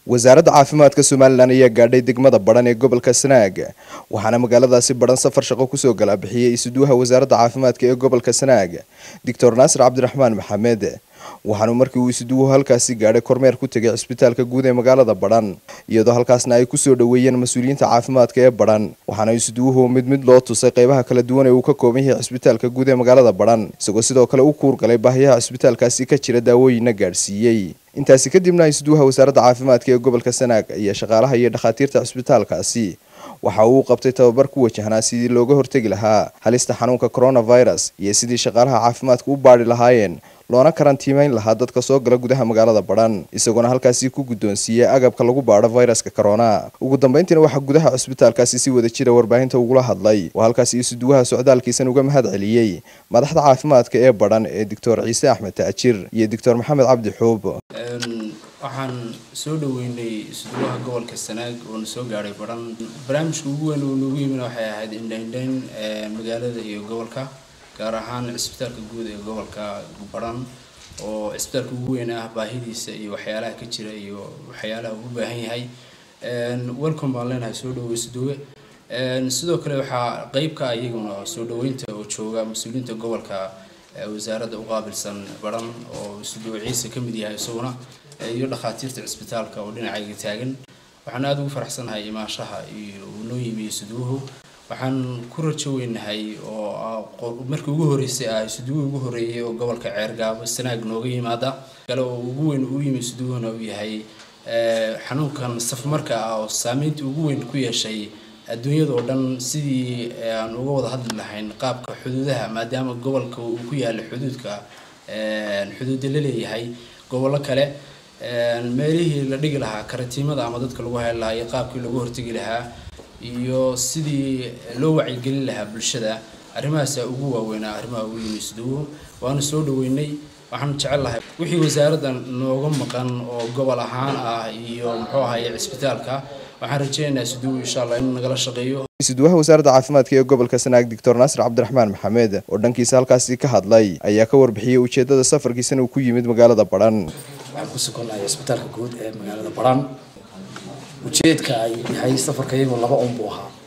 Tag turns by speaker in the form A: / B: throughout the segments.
A: wasaaradda caafimaadka somalilan ayaa gaadhay degmada badhan ee gobolka sanaag waxaana magaaladaasi badhan safar shaqo kusoo gala bixiyey isuduwaha wasaaradda caafimaadka ee gobolka sanaag doctor naasir cabdiraxmaan maxamed waxaanu markii uu isuduwuhu halkaasi gaadhay kormeer ku tegay cisbitaalka guud ee magaalada badhan iyadoo halkaasna ay kusoo dhoweeyeen mas-uuliyiinta caafimaadka ee badhan waxaana isuduwuhu mid mid loo tusay qeybaha kala duwan ee uu ka kooban yahay cisbitaalka guud ee magaalada badhan isagoo sidoo kale u kuurgalay baahiyaha cisbitaalkaasi ka jira daawooyinna gaadhsiiyey intaasi kadibna isuduwaha wasaaradda caafimaadka ee gobolka sanaag ayaa shaqaalaha iyo dhakhaatiirta cisbitaalkaasi waxa uu qabtay tababar ku wajahnaa sidii looga hortegi lahaa halista xanuunka coronavirus iyo sidii shaqaalaha caafimaadka u baadhi lahaayeen loona karantiimeyn lahaa dadka soo gala gudaha magaalada badhan isagoona halkaasi ku guddoonsiiyey agabka lagu baadho viruska corona ugu dambeyntiina waxaa gudaha cisbitaalkaasi si wada jira warbaahinta ugula hadlay oo halkaasi isuduwaha socdaalkiisan uga mahad celiyey madaxda caafimaadka ee badhan ee doctor ciise axmed taajir iyo doctor maxamed cabdi xuub
B: waxaan soo dhaweynay isduwaha gobolka sanaag oo na soo gaadhay badhan barnaamijka ugu weyn oo noogu yimina waxay ahayd indhaindhayn magaalada iyo gobolka gaar ahaan cisbitaalka guud ee gobolka badhan oo cisbitaalka ugu weyn ah baahidiisa iyo waxyaalaha ka jira iyo waxyaalaha ugu baahan yahay welcome baan leenahay soo dhawo isduwe sidoo kale waxaa qeybka iyaguna soo dhaweynta oo jooga mas-uuliyiinta gobolka wasaaradda uqaabilsan badhan oo isduwe ciise ka mid yahay isaguna iyo dhakhaatiirta cisbitaalka oo dhinacayga taagan waxaan aada ugu faraxsanahay imaashaha iyo uu noo yimi isuduwuhu waxaan ku rajo weynahay oo markii ugu horreysay ah isuduwuhu ugu horreeyay oo gobolka ceergaabo sanaag nooga yimaada kale oo ugu weyn uu yimi isuduwuhuna uu yahay xanuunkan safmarka ah oo saameynta ugu weyn ku yeeshay adduunyada oo dhan sidii aan uga wada hadli lahayn qaabka xuduudaha maadaama gobolka uu ku yaalla xuduudka xuduuda la leeyahay gobollo kale meelihii la dhigi lahaa karatiimada ama dadka lagu heli lahaa iyo qaabkii lagu hortegi lahaa iyo sidii loo wacyigelin lahaa bulshada arrimahaasa ugu waaweynaa arrimaha ugu yimi isduwo waanu soo dhaweynay waxaan jecel lahay wixii wasaaradda nooga maqan oo gobol ahaan ah iyo muxuu ahaye cisbitaalka waxaan rajeynaynaa isduwo insha allah inuu nagala shaqeeyo
A: isuduwaha wasaaradda caafimaadka ee gobolka sanaag doctor naasir cabdiraxmaan maxamed oo dhankiisa halkaasi ka hadlay ayaa ka warbixiyey ujeedada safarkiisana uu ku yimid magaalada badhan
C: waxaan ku sugannahay cisbitaalka guud ee magaalada badhan ujeedka ay yahay safarka iyagoo laba un buu ahaa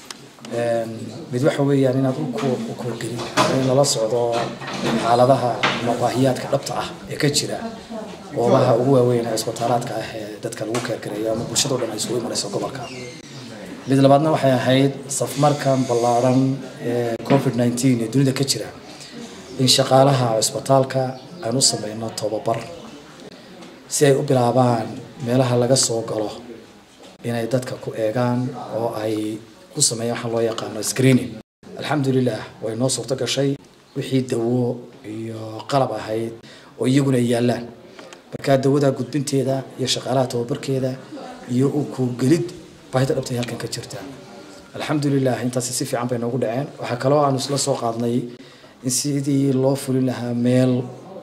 C: mid waxa weeyaan inaad u koorgelin in lala socdo xaaladaha ama baahiyaadka dhabta ah ee ka jira goobaha ugu waaweyn ee cisbitaalaadka ah ee dadka lagu keergareeyo ama bulshado dhan ay isugu imanayso gobolka mid labaadna waxay ahayd safmarkan ballaadhan ee covid nineteen ee dunida ka jira in shaqaalaha cisbitaalka aan u sameyno tobabar si ay u bilaabaan meelaha laga soo galo inay dadka ku eegaan oo ay ku sameeyaan waxaa loo yaqaano screening alxamdulilah way noo suurto gashay wixii dawo iyo qalab ahayd oo iyaguna ay yaallaan markaa dawada gudbinteeda iyo shaqaalaha tababarkeeda iyo u kugelid baahida dhabtay halkan ka jirta alxamdulilah intaasi si fiican bay noogu dhaceen waxaa kaloo aanu isla soo qaadnay in sidii loo fulin lahaa meel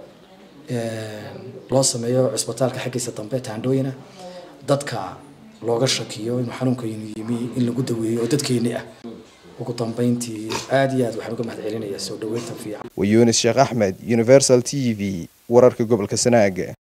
C: loo sameeyo cisbitaalka xaggiisa dambe taandhooyina dadka looga shakiyo inuu xanuunkaynu yimi in lagu daweeyo oo dadkeeni ah ugu dambeyntii aada iyo aad waxaan uga mahad celinayaa soo dhaweynta fiican
A: waa yunis sheekh axmed universal t v wararka gobolka sanaag